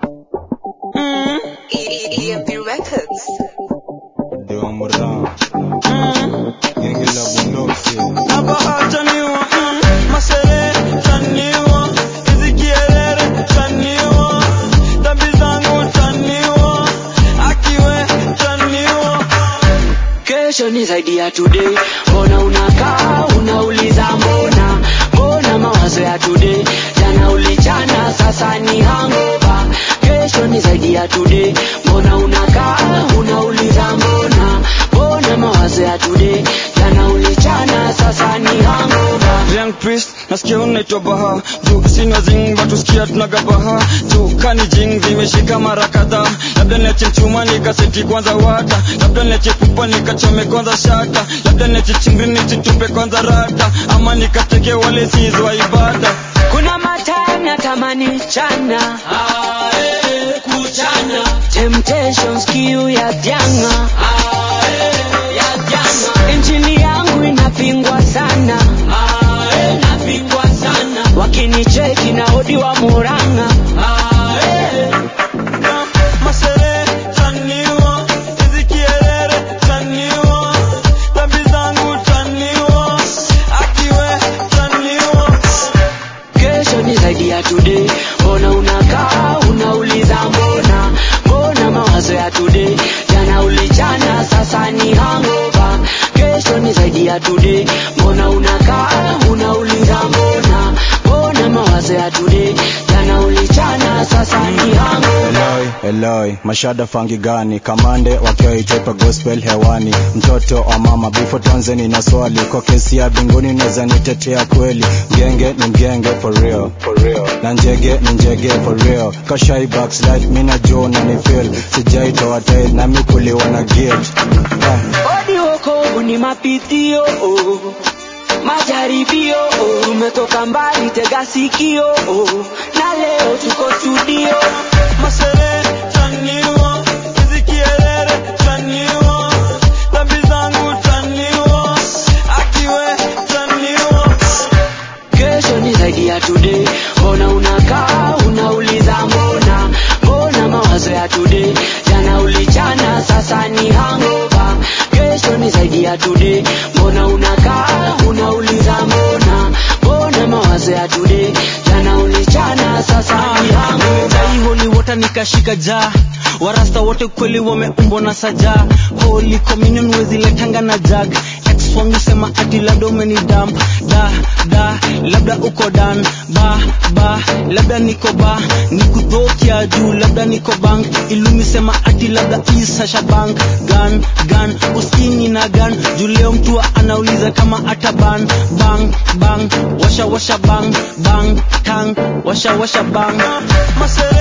EMP Records. de Omran Genge la bundoksi Nabahachaniwa, mm, masere chaniwa, hizi kielele chaniwa, dhambi zangu chaniwa, akiwe chaniwa. kesho ni zaidi ya today mbona unakaa unauliza mbona mbona mawazo ya today jana ulichana sasa ni hangover kesho ni zaidi ya today mbona unakaa unauliza mbona mbona mawazo ya today jana ulichana sasa ni hangover Young priest, nasikia unaitwa baha juu sina zing watu sikia tunaga baha juu kani jing zimeshika mara kadhaa labda niache mchuma nikaseti kwanza wata labda niache pupa nikachome kwanza shata labda niache chingri nichitupe kwanza rata ama nikateke wale sizwa ibada kuna matanya tamani chana kuchana temptations kiu ya janga injili yangu inapingwa sana inapingwa sana wakinicheki na odi wa muranga masere chaniwa hizi kielele chaniwa dhambi zangu chaniwa akiwe chaniwa kesho ni zaidi ya today mbona unakaa unauliza mbona mbona mawazo ya today jana ulichana sasa ni hangover kesho ni zaidi ya today mbona unakaa unauliza mbona mbona mawazo ya today jana ulichana sasa ni hangover Eloi, Eloi, mashada fangi gani kamande wakiwa itepa gospel hewani mtoto wa mama bifo tonzeni na swali kwa kesi ya binguni naweza nitetea kweli mgenge ni mgenge for real, for real. na njege ni njege for real kashai backslide mina jo na ni feel sijaitoa tail na mikuliwa na guilt ah. odi wokovu ni mapitio oh. majaribio oh. tumetoka mbali tega sikio oh. na leo tuko studio masere chaniwa hizi kielele chaniwa dhambi zangu chaniwa akiwe chaniwa kesho ni zaidi ya today mbona unakaa unauliza mbona mbona mawazo ya today jana ulichana sasa ni hangover kesho ni zaidi ya today mbona unakaa unauliza mbona mbona mawazo ya today jana ulichana sasa ni hangover Dai holy water nikashika jaa warasta wote kweli wameumbwa na saja holy communion wezi letanga na jag ex wangu sema ati labda umeni damp da da labda uko dan ba ba labda niko ba nikudhokia juu labda niko bank ilumi sema ati labda isasha bank gan gan uskini na gan juu leo mtu anauliza kama ata ban bang bang washa washa bang bang tang washa washa bang masere